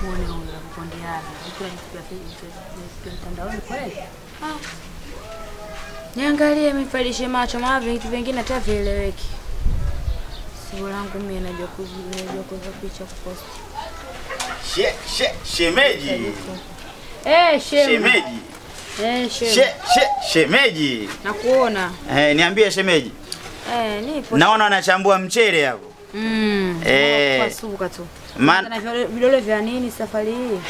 muone huyo anakupondeana. Kila kitu mtandaoni kweli. Niangalie mifaidishe macho maana vitu vingine hata vieleweki. Sio langu mimi najua kuzi najua kuweka picha kupost. She, she, shemeji. Eh, shem. Shemeji. Eh, shem. She, she, shemeji. Nakuona. Eh, niambie shemeji. Eh, nipo. Naona unachambua mchele hapo. Mm. Eh. Kwa suka tu. Man- Na vidole- vidole vya nini safari hii?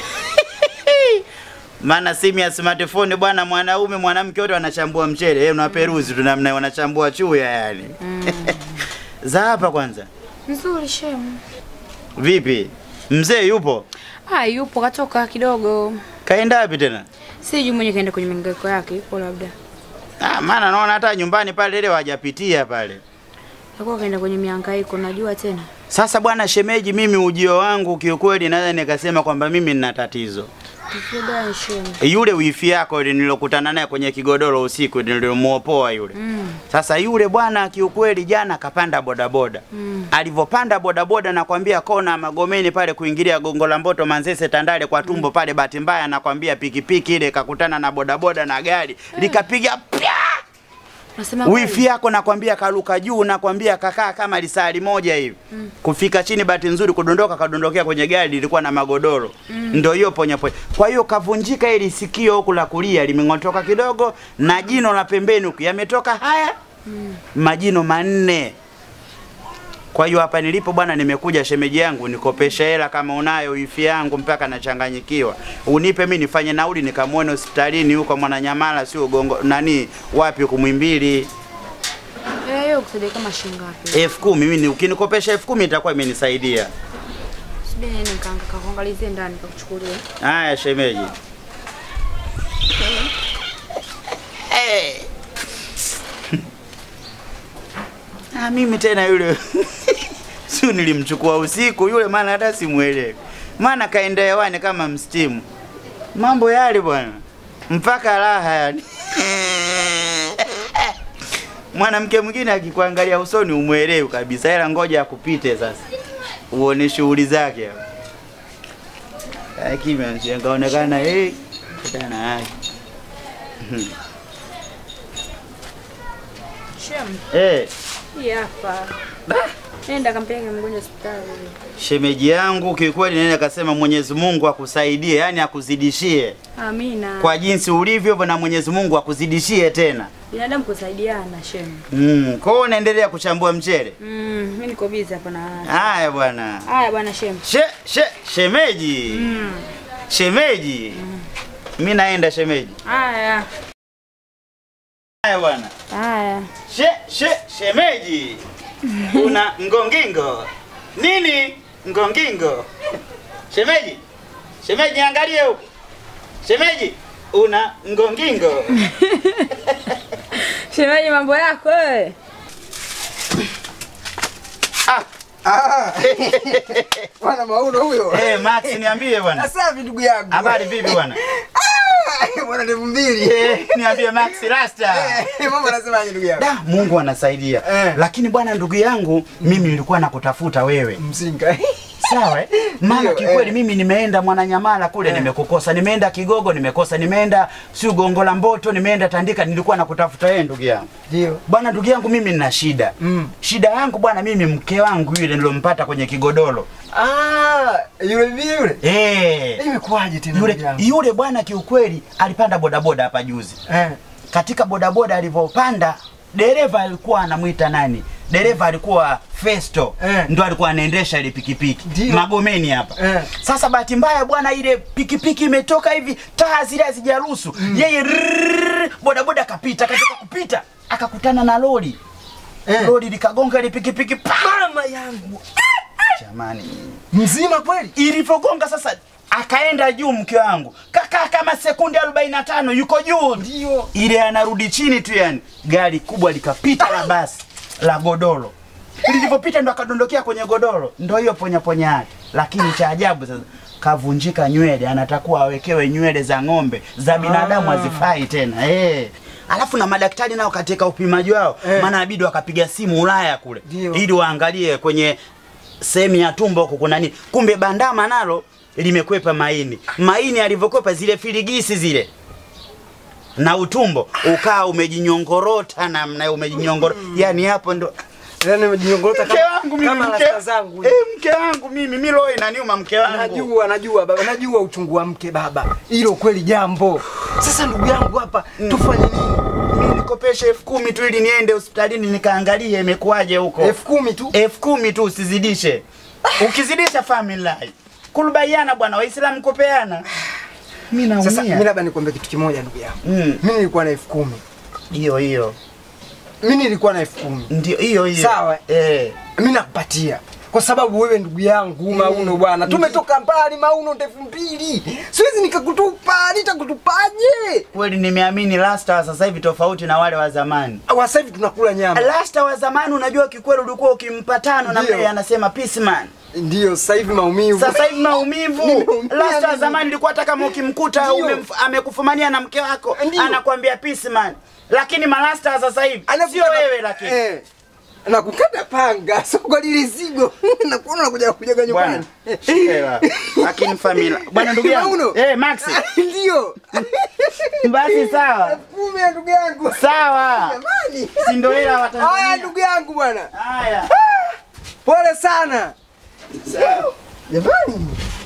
Maana simu ya smartphone bwana, mwanaume mwanamke wote wanachambua mchele. Yeye unaperuzi tu namna wanachambua chuya yani. Za hapa kwanza. Nzuri shem. Vipi? Mzee yupo? Ah, yupo katoka kidogo. Kaenda wapi tena? Sijui mwenye kaenda kwenye mingaiko yake, yupo labda. Ah, maana naona hata nyumbani pale ile wajapitia pale. Alikuwa kaenda kwenye mihangaiko, najua tena. Sasa bwana shemeji, mimi ujio wangu kiukweli naweza nikasema kwamba mimi nina tatizo. Tatizo gani shem? Yule wifi yako ile nilokutana naye kwenye kigodoro usiku nilimuopoa yule. Mm. Sasa yule bwana kiukweli jana kapanda bodaboda. Mm. Alivyopanda bodaboda nakwambia kona Magomeni pale kuingilia Gongo la Mboto Manzese Tandale kwa tumbo pale, bahati mbaya nakwambia pikipiki ile kakutana na bodaboda na gari likapiga pya Nasema wifi yako nakwambia karuka juu, nakwambia kakaa kama lisali moja hivi mm. kufika chini, bahati nzuri kudondoka, kadondokea kwenye gari lilikuwa na magodoro mm. ndio hiyo ponya ponya. Kwa hiyo kavunjika ili sikio huku la kulia limeng'otoka kidogo, na jino la pembeni huku yametoka haya mm. majino manne. Kwa hiyo hapa nilipo bwana, nimekuja shemeji yangu nikopesha hela kama unayo wifi yangu, mpaka nachanganyikiwa. Unipe mimi nifanye nauli nikamwone hospitalini huko Mwananyamala, sio gongo nani wapi kumwimbili Eh, hiyo kusaidia kama shilingi ngapi? elfu kumi mimi ukinikopesha elfu kumi itakuwa imenisaidia. Subiri nini nikaanga kakuangalizie ndani kakuchukulie. Haya shemeji. Hey. Ah, mimi tena yule sio nilimchukua usiku yule, maana hata simuelewi, maana kaenda hewani kama mstimu. Mambo yale bwana, mpaka raha yani. Mwanamke mwingine akikuangalia usoni umwelewi kabisa, ila ngoja akupite sasa uone shughuli zake hapo. Lakini kaonekana eh, kutana yake Shem, eh, hii hapa. Nenda kampeleke mgonjwa hospitali. shemeji yangu kiukweli, nene kasema Mwenyezi Mungu akusaidie, yani akuzidishie Amina. kwa jinsi ulivyo na Mwenyezi Mungu akuzidishie tena. binadamu kusaidiana shem. Mm, kwa hiyo unaendelea kuchambua mchele. Mm, mimi niko busy hapa na Haya bwana. Haya bwana shem. She, she, shemeji. Mm. Shemeji. Mimi naenda shemeji. Haya. Haya bwana. Haya. She, she, shemeji. Una ngongingo. Nini? Ngongingo. Shemeji. Shemeji angalie huko. Shemeji, una ngongingo. Shemeji mambo yako wewe. ah, Ah, Bwana Mauno huyo. eh Max niambie bwana. Safi ndugu yangu. Habari vipi bwana? Ah, Bwana ndevu mbili. Eh, niambie Max Rasta. Eh, Mama anasemaje ndugu yangu? Da, Mungu anasaidia. Eh. Lakini bwana ndugu yangu, mimi nilikuwa nakutafuta wewe. Mzinga. Sawa eh? Maana Ndio, kikweli eh. mimi nimeenda Mwananyamala kule Eh. nimekukosa, nimeenda Kigogo nimekosa, nimeenda si Gongo la Mboto, nimeenda Tandika, nilikuwa nakutafuta wewe ndugu yangu. Ndio. Bwana ndugu yangu mimi nina shida. Mm. Shida yangu bwana mimi mke wangu yule nilompata kwenye kigodoro. Ah, yule bibi yule. Eh. Imekuwaje tena Yule ndugu yangu? yule bwana kiukweli alipanda bodaboda hapa juzi. Eh. Katika bodaboda alivyopanda dereva alikuwa anamwita nani? Dereva alikuwa Festo Eh. ndo alikuwa anaendesha ile pikipiki Ndio. Magomeni hapa. Eh. Sasa bahati mbaya bwana, ile pikipiki imetoka hivi, taa zile hazijaruhusu yeye, rrrr, bodaboda akapita, katika kupita akakutana na lori Eh. lori likagonga ile pikipiki pa! Mama yangu. Jamani, Mzima kweli? ilivyogonga sasa akaenda juu mke wangu kakaa kama sekunde 45 yuko juu Ndio. ile anarudi chini tu yani gari kubwa likapita la basi la godoro lilivyopita ndo akadondokea kwenye godoro ndo hiyo ponya ponya yake lakini cha ajabu sasa kavunjika nywele anatakuwa awekewe nywele za ng'ombe za binadamu Ah. hazifai tena eh alafu na madaktari nao katika upimaji wao Eh. maana inabidi wakapiga simu Ulaya kule Ndio. ili waangalie kwenye sehemu ya tumbo huko kuna nini, kumbe bandama nalo limekwepa maini. Maini alivyokwepa zile filigisi zile na utumbo ukaa umejinyongorota namna umejinyongoro, yani hapo ndo Yaani umejinyongolota mke wangu mimi kama mke, rasta zangu. eh, mke wangu mimi mimi roho inaniuma mke wangu. Najua, najua baba, najua uchungu wa mke baba. Hilo kweli jambo. Sasa ndugu yangu hapa tufanye nini? Mimi nikopeshe elfu kumi tu ili niende hospitalini nikaangalie imekuwaje huko. elfu kumi tu. elfu kumi tu usizidishe. Ukizidisha family kulubaiana bwana, Waislamu kupeana. Mimi Sasa mimi naumia. labda nikwambie kitu kimoja ndugu yangu. Mm, Mimi nilikuwa na elfu kumi. hiyo hiyo. Mimi nilikuwa na elfu kumi. Ndio hiyo hiyo. Sawa. Eh. Mimi nakupatia kwa sababu wewe ndugu yangu Mauno bwana, tumetoka mbali Mauno elfu mbili, siwezi nikakutupa, nitakutupaje? Kweli nimeamini Rasta wa sasa hivi tofauti na wale wa zamani. Wa Sasa hivi tunakula nyama, Rasta wa zamani unajua kikweli ulikuwa ukimpa tano na Ndio. mbele anasema peace man. ndio sasa hivi maumivu. Sasa hivi maumivu. Nimeumia Rasta wa mimi. zamani ilikuwa hata kama ukimkuta Ndio. umemf- amekufumania na mke wako Ndio. anakuambia peace man. Lakini marasta wa sasa hivi Anakukata- sio wewe lakini. eh, nakukata panga sio kwa lile zigo nakuona nakuja kujaga Bwana, nyumbani shikela. Lakini familia. Bwana ndugu yangu. Mauno. Eh, Max. ndio Basi sawa. elfu kumi ya ndugu yangu Sawa. jamani. Si ndio hela wa Haya Tanzania. ndugu yangu bwana, Haya. pole sana Sawa. jamani.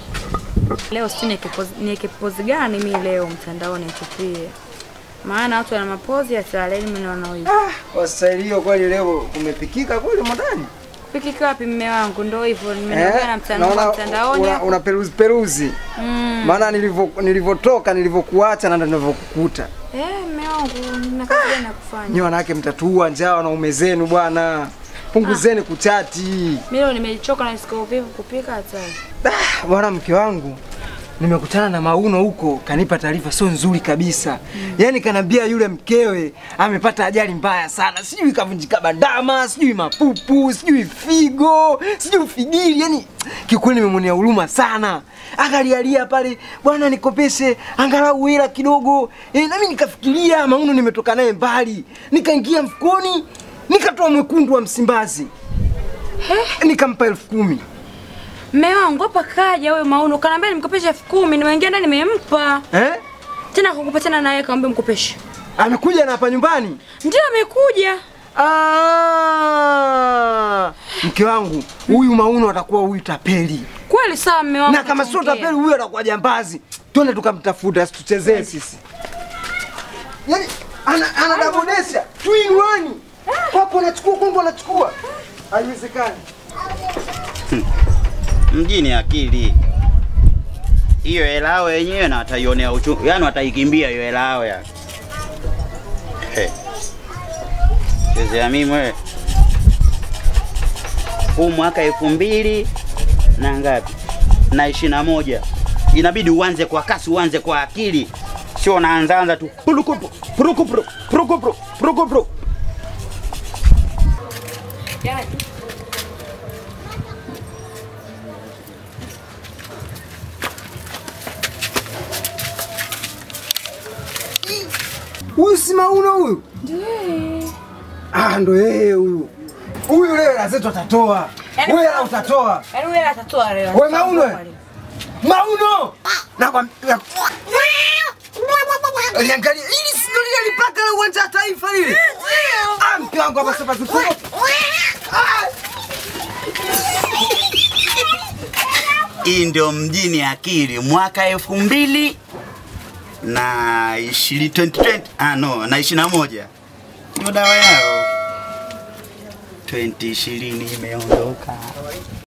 Leo sijui niweke pozi- niweke pozi gani mi leo mtandaoni nitupie, maana watu wana mapozi ya saleni, mimi naona hivi. Ah, Waswahili hiyo kweli leo kumepikika kweli modani. Kupikika wapi mme wangu? Ndo hivyo nimeongea na mtandao naona mtandaoni. una, una peruzi peruzi. Mm. Maana nilivyo nilivyotoka nilivyokuacha na ndo nilivyokukuta. Eh, mme wangu nina kazi gani ya kufanya? Nyi wanawake mtatuua njaa wanaume zenu bwana. Punguzeni kuchati. Mimi leo nimechoka na siko vivu kupika hata. Ah, bwana mke wangu nimekutana na Mauno huko, kanipa taarifa sio nzuri kabisa. Yaani kanambia yule mkewe amepata ajali mbaya sana, sijui kavunjika bandama, sijui mapupu, sijui figo, sijui figili. Yaani kiukweli nimemwonea huruma sana. Akalialia pale, bwana nikopeshe angalau hela kidogo. E, nami nikafikiria Mauno nimetoka naye mbali, nikaingia mfukoni nikatoa mwekundu wa Msimbazi nikampa elfu kumi. Mme wangu hapa kaja huyo Mauno kanaambia nimkopeshe elfu kumi nimeingia ndani nimempa. Eh? Tena kukupa tena naye kaambia mkopeshe. Amekuja na hapa nyumbani? Ndio amekuja. Ah! Mke wangu, huyu Mauno atakuwa huyu tapeli. Kweli sawa mme wangu. Na kama sio tutaongea. tapeli huyu atakuwa jambazi. Twende tukamtafuta, asituchezee sisi. Yaani ana anadabodesha. Two in one. Kwako anachukua, kwangu anachukua. Haiwezekani. Mjini akili. Hiyo hela yao wenyewe na wataionea uchungu. Yaani wataikimbia hiyo hela yao ya. Hey. Chezea mimi wewe. Huu mwaka elfu mbili na ngapi? Na ishirini na moja. Inabidi uanze kwa kasi, uanze kwa akili. Sio unaanzaanza tu. Purukupru, purukupru, purukupru, purukupru. Huyu si Mauno huyu? Ah, ndo yeye huyu. Huyu leo hela zetu atatoa. Yaani Wewe hela utatoa. Yaani wewe atatoa leo. Wewe Mauno. Mauno! Nakwambia Liangalia hili si ndo lile lipaka la uwanja wa taifa lile. Ah, mke wangu hapa sasa zipo. Hii ndio mjini akili mwaka elfu mbili na ishirini 2020 ah no na ishirini na moja ndio dawa yao 2020 imeondoka